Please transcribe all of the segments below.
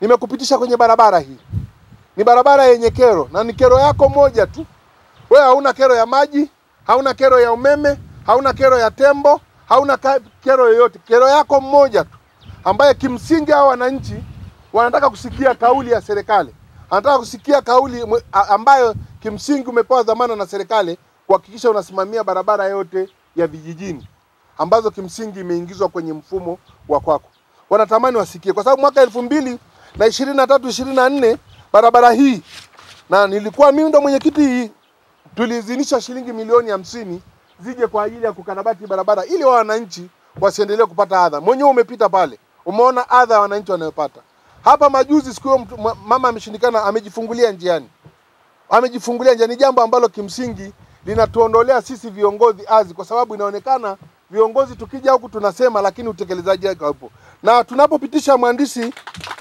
nimekupitisha kwenye barabara hii. Ni barabara yenye kero na ni kero yako moja tu. Wewe hauna kero ya maji, hauna kero ya umeme, hauna kero ya tembo, hauna ka- kero yoyote. Kero yako mmoja tu, ambaye kimsingi hao wananchi wanataka kusikia kauli ya serikali, anataka kusikia kauli mwe- a- ambayo kimsingi umepewa dhamana na serikali kuhakikisha unasimamia barabara yote ya vijijini ambazo kimsingi imeingizwa kwenye mfumo wa kwako. Wanatamani wasikie, kwa sababu mwaka elfu mbili na ishirini na tatu ishirini na nne barabara hii na nilikuwa mimi ndo mwenyekiti hii, tuliidhinisha shilingi milioni hamsini zije kwa ajili ya kukarabati barabara ili wa wananchi wasiendelee kupata adha. Mwenyewe umepita pale, umeona adha ya wananchi wanayopata hapa. Majuzi siku hiyo mtu- ma- mama ameshindikana, amejifungulia njiani, amejifungulia njiani, jambo ambalo kimsingi linatuondolea sisi viongozi azi, kwa sababu inaonekana viongozi tukija huku tunasema, lakini utekelezaji wake haupo. Na tunapopitisha mwandishi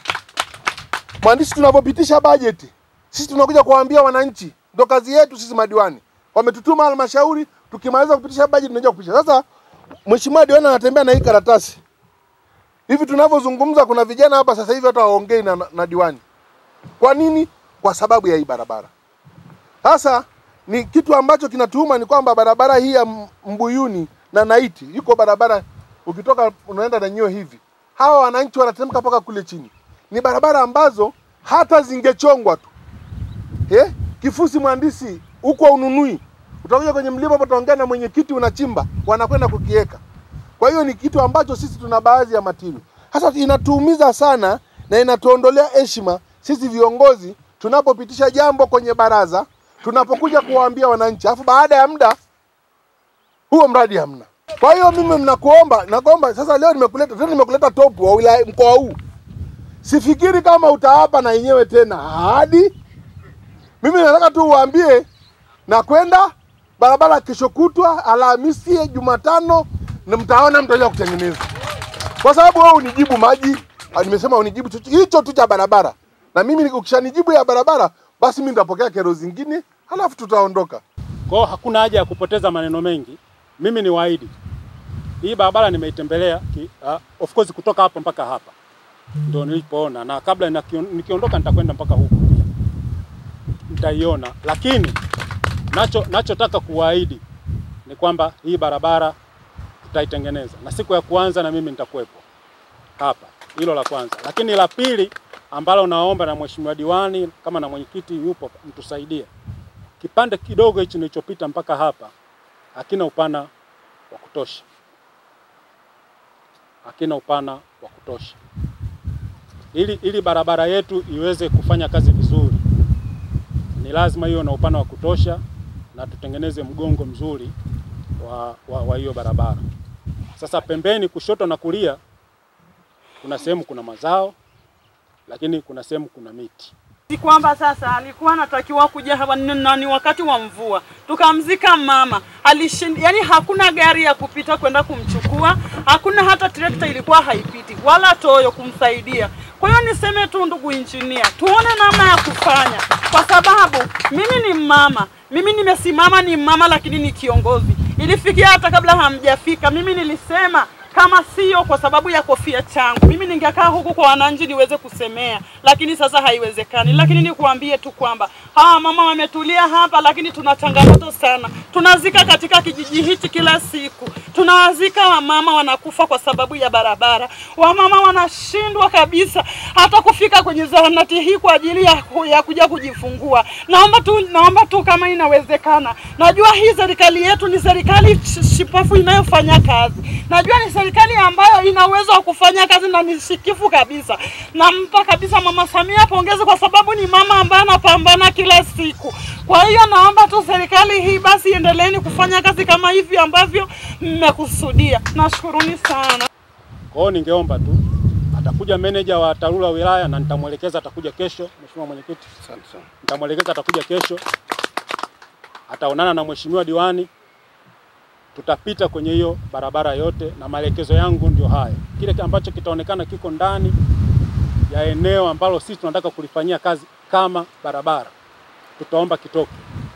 mwandishi, tunapopitisha bajeti sisi tunakuja kuwaambia wananchi, ndo kazi yetu sisi madiwani. Wametutuma halmashauri, tukimaliza kupitisha bajeti tunakuja kupitisha. Sasa mheshimiwa diwani anatembea na hii karatasi hivi tunavyozungumza, kuna vijana hapa sasa hivi hata waongei na, na, na diwani. Kwa nini? Kwa sababu ya hii barabara. Sasa ni kitu ambacho kinatuuma ni kwamba barabara hii ya M- Mbuyuni na Naiti, yuko barabara ukitoka unaenda na nyio hivi, hawa wananchi wanateremka mpaka kule chini. Ni barabara ambazo hata zingechongwa tu eh, kifusi mhandisi huko ununui, utakuja kwenye mlima hapo, utaongea na mwenyekiti, unachimba, wanakwenda kukiweka. Kwa hiyo ni kitu ambacho sisi tuna baadhi ya matili. Sasa inatuumiza sana na inatuondolea heshima sisi viongozi tunapopitisha jambo kwenye baraza, tunapokuja kuwaambia wananchi, alafu baada ya muda huo mradi hamna. Kwa hiyo mimi mnakuomba, nakuomba sasa, leo nimekuleta tena, nimekuleta top wa wilaya mkoa huu, sifikiri kama utawapa na yenyewe tena ahadi. Mimi nataka tu uwaambie na kwenda barabara kesho kutwa Alhamisi, Jumatano, na mtaona mtaja kutengeneza, kwa sababu wewe unijibu maji, ah, nimesema unijibu chocho- hicho tu cha barabara, na mimi ukishanijibu ya barabara, basi mimi nitapokea kero zingine, halafu tutaondoka. Kwa hiyo hakuna haja ya kupoteza maneno mengi. Mimi ni waahidi hii barabara nimeitembelea ki, uh, of course kutoka hapa mpaka hapa ndio nilipoona, na kabla nakio- nikiondoka nitakwenda mpaka huku pia nitaiona, lakini nacho nachotaka kuwaahidi ni kwamba hii barabara tutaitengeneza na siku ya kwanza na mimi nitakuwepo hapa. Hilo la kwanza, lakini la pili ambalo naomba na mheshimiwa diwani kama na mwenyekiti yupo, mtusaidie kipande kidogo hichi nilichopita mpaka hapa hakina upana wa kutosha, hakina upana wa kutosha. Ili, ili barabara yetu iweze kufanya kazi vizuri, ni lazima iwe na upana wa kutosha na tutengeneze mgongo mzuri wa, wa, wa hiyo barabara. Sasa pembeni, kushoto na kulia, kuna sehemu kuna mazao, lakini kuna sehemu kuna miti. Si kwamba sasa alikuwa anatakiwa kuja hapa ni- na ni wakati wa mvua, tukamzika mama alishind, yani hakuna gari ya kupita kwenda kumchukua, hakuna hata trekta ilikuwa haipiti wala toyo kumsaidia. Kwa hiyo niseme tu, ndugu injinia, tuone namna ya kufanya, kwa sababu mimi ni mama, mimi nimesimama ni mama, lakini ni kiongozi. Ilifikia hata kabla hamjafika, mimi nilisema kama sio kwa sababu ya kofia changu, mimi ningekaa huku kwa wananchi niweze kusemea, lakini sasa haiwezekani. Lakini nikuambie tu kwamba hawa mama wametulia hapa, lakini tuna changamoto sana. Tunazika katika kijiji hichi kila siku, tunawazika wamama wanakufa kwa sababu ya barabara. Wamama wanashindwa kabisa hata kufika kwenye zahanati hii kwa ajili ya, ku- ya kuja kujifungua. Naomba tu, naomba tu kama inawezekana. Najua hii serikali yetu ni serikali sh- shipafu inayofanya kazi. Najua ni serikali ambayo ina uwezo wa kufanya kazi na ni shikifu kabisa. Nampa kabisa Mama Samia pongezi kwa sababu ni mama ambaye anapambana kila siku. Kwa hiyo naomba tu serikali hii basi endeleeni kufanya kazi kama hivi ambavyo mmekusudia. Nashukuruni sana. Kwa hiyo ningeomba tu atakuja meneja wa TARURA wilaya na nitamwelekeza, atakuja kesho. Mheshimiwa Mwenyekiti, Asante sana. nitamwelekeza atakuja kesho, ataonana na mheshimiwa diwani, tutapita kwenye hiyo barabara yote, na maelekezo yangu ndio haya. Kile ambacho kitaonekana kiko ndani ya eneo ambalo sisi tunataka kulifanyia kazi kama barabara, tutaomba kitoke.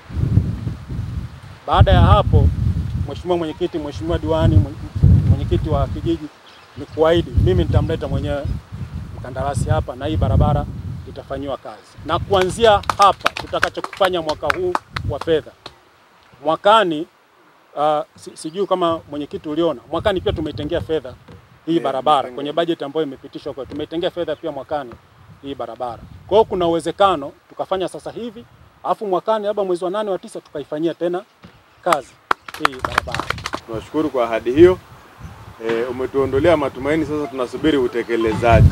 Baada ya hapo, mheshimiwa mwenyekiti, mheshimiwa diwani, mwenye- mwenyekiti wa kijiji, ni kuahidi mimi nitamleta mwenyewe kandarasi hapa na hii barabara itafanyiwa kazi, na kuanzia hapa tutakachokifanya mwaka huu wa fedha, mwakani uh, si, sijui kama mwenyekiti uliona, mwakani pia tumeitengea fedha hii barabara kwenye bajeti ambayo imepitishwa kwa, tumeitengea fedha pia mwakani hii barabara. Kwa hiyo kuna uwezekano tukafanya sasa hivi, alafu mwakani labda mwezi wa nane wa tisa tukaifanyia tena kazi hii barabara. Tunashukuru kwa ahadi hiyo. E, umetuondolea matumaini, sasa tunasubiri utekelezaji.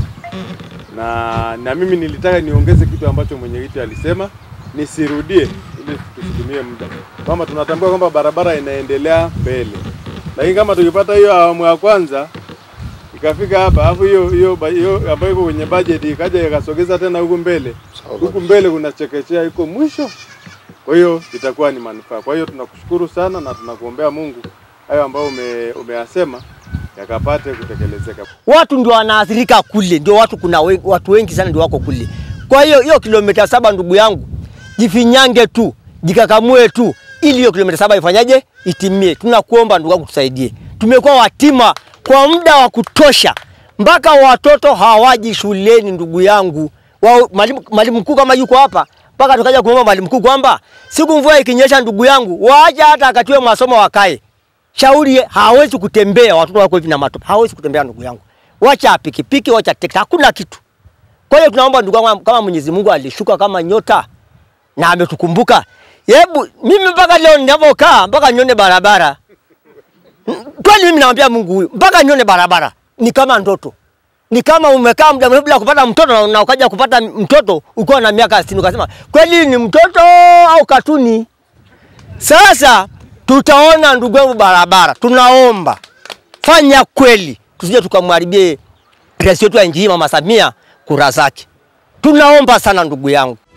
Na na mimi nilitaka niongeze kitu ambacho mwenyekiti alisema nisirudie, ili tusitumie muda, kwamba tunatambua kwamba barabara inaendelea mbele, lakini kama tukipata hiyo awamu ya kwanza ikafika hapa alafu hiyo hiyo ba- hiyo ambayo iko kwenye bajeti ikaja ikasogeza tena huku mbele, huku mbele kuna chekechea iko mwisho kwa hiyo itakuwa ni manufaa. Kwa hiyo tunakushukuru sana na tunakuombea Mungu hayo ambayo ume, umeyasema yakapate kutekelezeka. watu ndio wanaathirika kule, ndio watu kuna we, watu wengi sana ndio wako kule. Kwa hiyo hiyo kilomita saba, ndugu yangu, jifinyange tu, jikakamue tu, ili hiyo kilomita saba ifanyaje, itimie. Tunakuomba ndugu yangu, tusaidie. Tumekuwa watima kwa muda wa kutosha, mpaka watoto hawaji shuleni, ndugu yangu. Wa, mwalimu mwalimu mkuu kama yuko hapa, mpaka tukaja kumwomba mwalimu mkuu kwamba siku mvua ikinyesha, ndugu yangu, waache hata akatiwe masomo wakae shauri hawezi kutembea, watoto wako hivi na matope, hawezi kutembea ndugu yangu, wacha pikipiki, wacha tekta, hakuna kitu. Kwa hiyo tunaomba ndugu yangu, kama Mwenyezi Mungu alishuka kama nyota na ametukumbuka, hebu mimi mpaka leo ninavyokaa mpaka nione barabara Mm, kweli, mimi namwambia Mungu huyu, mpaka nione barabara ni kama ndoto, ni kama umekaa muda mrefu bila kupata mtoto na, na ukaja kupata mtoto ukiwa na miaka 60 ukasema kweli ni mtoto au katuni? Sasa tutaona ndugu yangu barabara, tunaomba fanya kweli, tusije tukamharibie rais wetu wa nchi hii Mama Samia kura zake. Tunaomba sana ndugu yangu.